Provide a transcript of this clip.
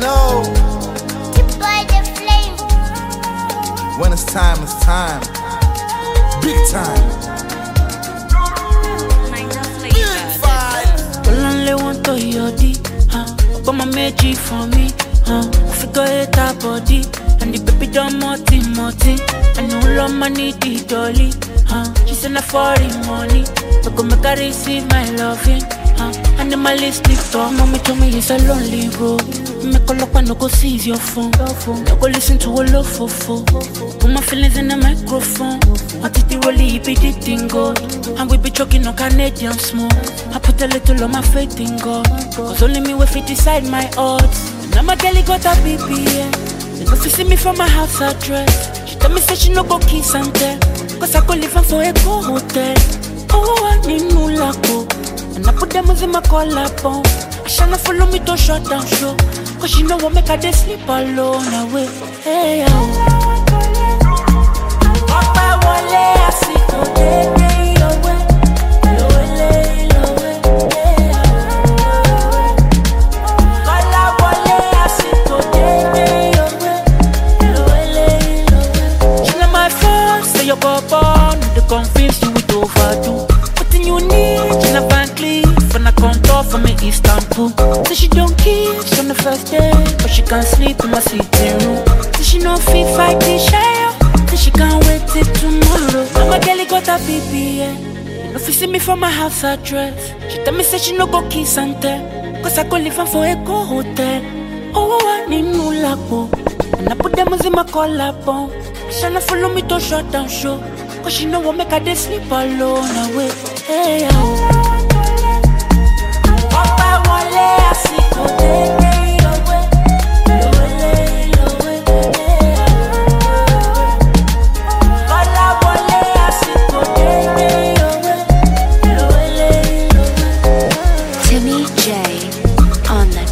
know By the flame. when it's time, it's time. Big time. Big five. Olonle want to yodi, huh? Ọgbọ́n méjì fún mi, huh? Figure eight her body, and the baby don multi multi, and no lọ́mọ ní the dolly, huh? She say na foreign money, but go make her receive my loving, huh? Animalist lift up, mommy told me it's a lonely road. Make a look no go seize your phone, no go listen to a love for Put my feelings in the microphone. I did the rollie, be the dingo. And we be choking on Canadian smoke. I put a little on my faith in God. Cause only me will fit decide my odds. Now my girlie got a BPA. They go fi see me from my house address. She tell me say she no go kiss and tell. Cause I go live am for a go hotel. Oh, I need no lapo. And I put them in my collar bone. I shall not follow me to shut down show. Cause she know what make her they sleep alone away. Hey, oh. Ọpẹ́ wọlé àsìkò dédé ìlọ́wẹ́. Ìlọ́wẹ́lé ìlọ́wẹ́. Kọ́lá wọlé àsìkò dédé ìlọ́wẹ́. Ìlọ́wẹ́lé ìlọ́wẹ́. She na my phone, say your papa no dey confuse you with overdo. Wetin you need, she na Van Cleef and I come talk for me Istanbul. Say she don't kiss on the first day, but she can sleep in my sitting room. Say she no fit fight the shadow, say she can't wait till tomorrow. Now my girlie got a BBA. You know, if you see me from my house address, she tell me say she no go kiss and tell. Cause I go live am for a go hotel. Oh, I need no lapo. And I put them in my collarbone. She na follow me to shut down show. Cause she know what make her they sleep alone away. Hey, oh. Ọpẹ́ wọlé àsìkò dédé ìlọ́wẹ́. Ìlọ́wẹ́lé ìlọ́wẹ́. Kọ́lá wọlé àsìkò dédé ìlọ́wẹ́. Ìlọ́wẹ́lé ìlọ́wẹ́. Timmy J on the